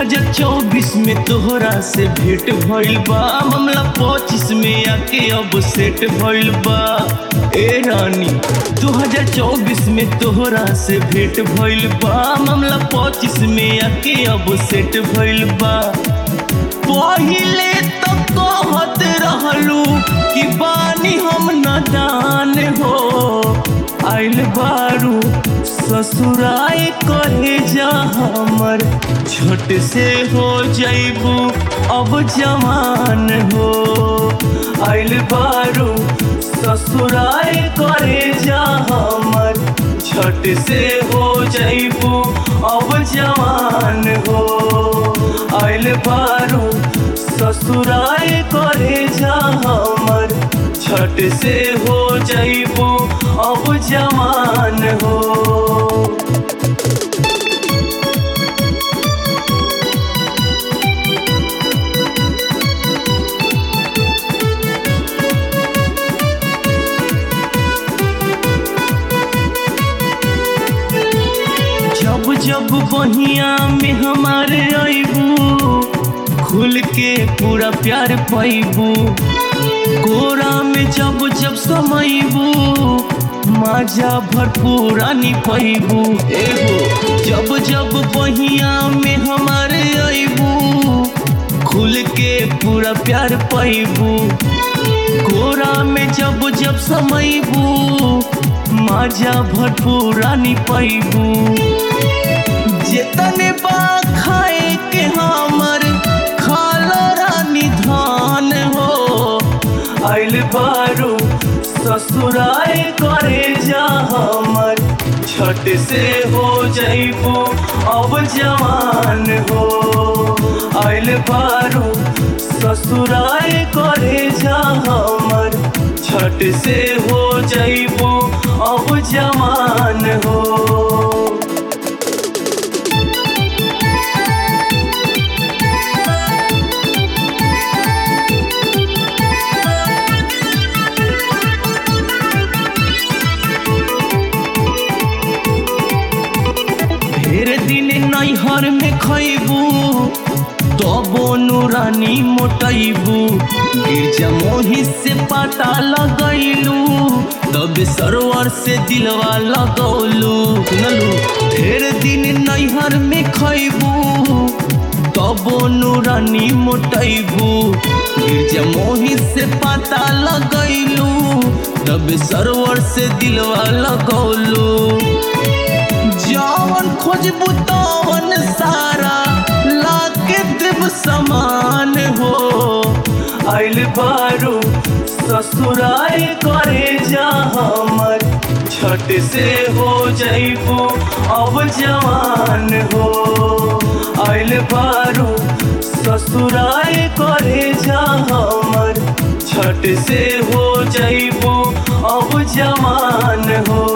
2024 में तोहरा से भेंट भइल बा मामला 25 में आके अब सेट भइल बा ए रानी 2024 में तोहरा से भेंट भइल बा मामला 25 में आके अब सेट भइल बा पहिले तो कहत रहलू कि बानी हम नादान हो आइल बारू ससुराए करे जा हमर छोट से हो जैबू अब जवान हो आइल बारू ससुराए करे जा हमर छठ से हो जैबू अब जवान हो आइल बारू ससुराए करे जा हमर छठ से हो जैबू अब जवान हो जब जब बहिया में हमारे अबू खुल के पूरा प्यार पैबू कोरा में जब जब समैबू माजा भरपूर आनी पैबू एगो जब जब बहिया में हमारे अबू खुल के पूरा प्यार पैबू कोरा में जब जब समैबू माजा भरपूर आनी पैबू जेतने बा खाए के हमर खाला रानी धान हो आइल बारू ससुराए करे जा हमर छठ से हो जैबू अब जवान हो आइल बारू ससुराए करे जा हमर छठ से हो जैबू अब जवान हो ढेर दिन नैहर में खैबू तबो नूरानी मोटैबू गिरजा मोही से पाता लगैलू तब सरोवर से दिलवा लगौलू सुनलू ढेर दिन नैहर में खैबू तबो नूरानी मोटैबू गिरजा मोही से पाता लगैलू तब सरोवर से दिलवा लगौलू जवन खोजबू तवन सारा लाके देव समान हो आइल बारू ससुराए करे जा हमर छठ से हो जैबू अब जवान हो आइल बारू ससुराए करे जा हमर छठ से हो जैबू अब जवान हो